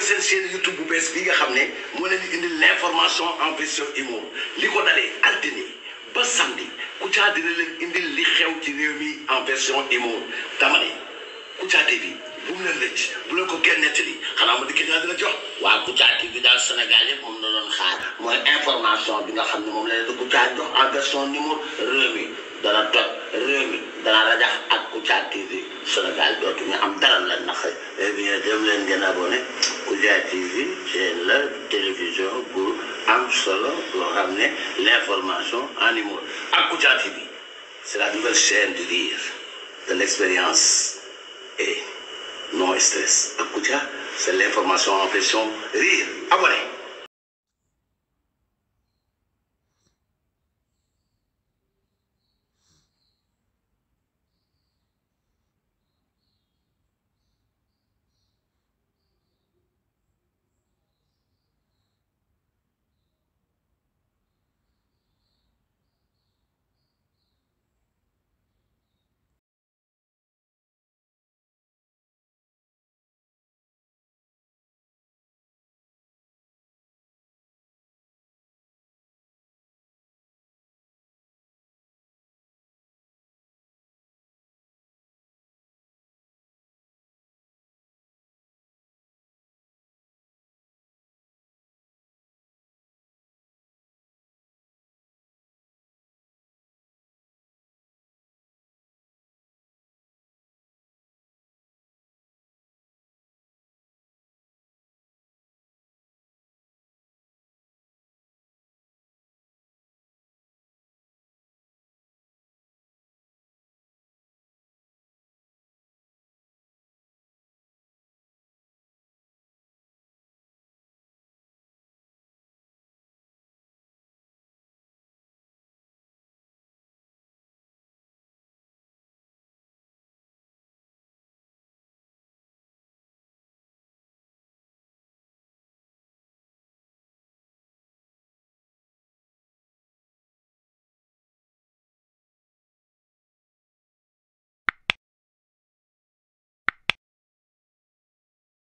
seen chaîne YouTube bu bees bi nga xam ne moo leen di indil l'information en version humour li ko dalee altine ba samedi Kouthia dina leen indil li xew ci réew mi en version humour dama ne Kouthia TV bu mu leen rëcc bu leen ko kenn nettali xanaa ma dikk naa dina jox waa Kouthia TV daal Sénégal yëpp moom la doon xaar mooy information bi nga xam ne moom la leen di Kouthia jox en version numéro réew mi dana toj réew mi dana rajax ak Kouthia TV Sénégal dootuñu am dara la nax eh bien dem leen ngeen abonné Kouthia TV c'est la télévision bu am solo boo xam ne l'information en humour ak Kouthia TV c'est la nouvelle chaîne du rire de l'expérience et non stress ak Kouthia c'est l'information en version rire abonné